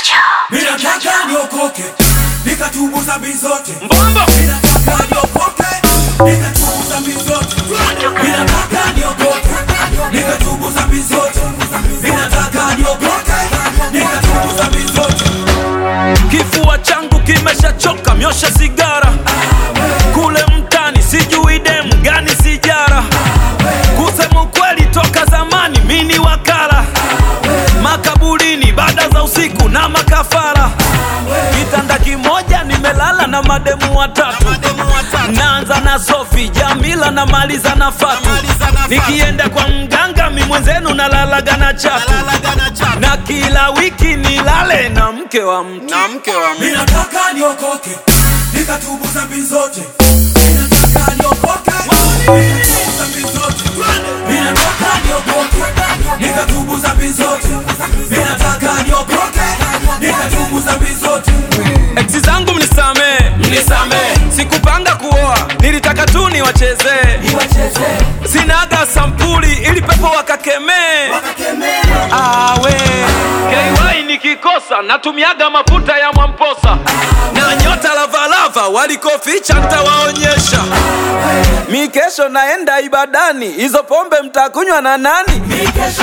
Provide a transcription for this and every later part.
Ninataka niokoke nikatubu dhambi zote. Mbombo Ninataka niokoke nikatubu dhambi zote. Ninataka niokoke nikatubu dhambi zote. Ninataka niokoke nikatubu dhambi zote. kifua changu kimeshachoka myosha sigara kule mtani sijui demu gani sijara kusema ukweli toka zamani mini wakala makaburini baada za usiku na makafara kitanda kimoja nimelala na mademu watatu naanza na sofi jamila na maliza na fatu nikienda kwa mganga mi mwenzenu nalalaga na chatu na kila wiki nilale na mke wa mtu na mke wa mtu. Ninataka niokoke nikatubu dhambi zote. Ninataka niokoke nikatubu dhambi zote. Ninataka niokoke nikatubu dhambi zote. Ninataka niokoke nikatubu dhambi zote. Eksi zangu mnisamee, mnisamee. Sikupanga kuoa, nilitaka tu niwachezee. Sinaga sampuli ili pepo wakakemee. Awe KY nikikosa natumiaga mafuta ya Mwamposa na nyota lavalava walikoficha ntawaonyesha. Mi kesho naenda ibadani, hizo pombe mtakunywa na nani? Mi kesho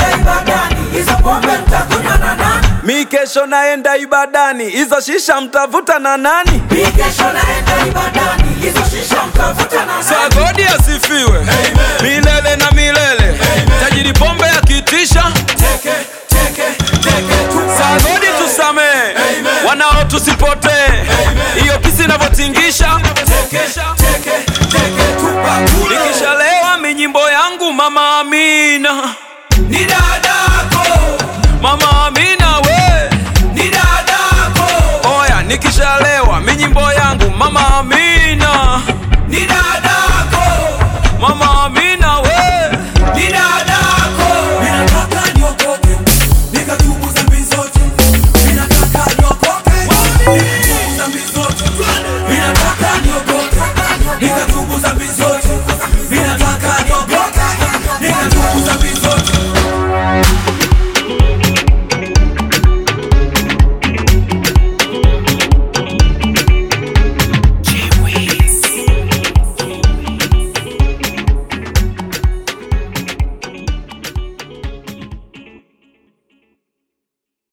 naenda ibadani, hizo shisha mtavuta na nani? Sagodi asifiwe milele na milele, tajiri pombe akitisha Teke, teke, teke, tupa. Sagodi tusamee, wanao tusipotee, hiyo pisi inavyotingisha Teke, teke, teke, tupa kule. nikishalewa minyimbo yangu mama Amina, Ni dadako, mama Amina we, ni dadako. oya nikishalewa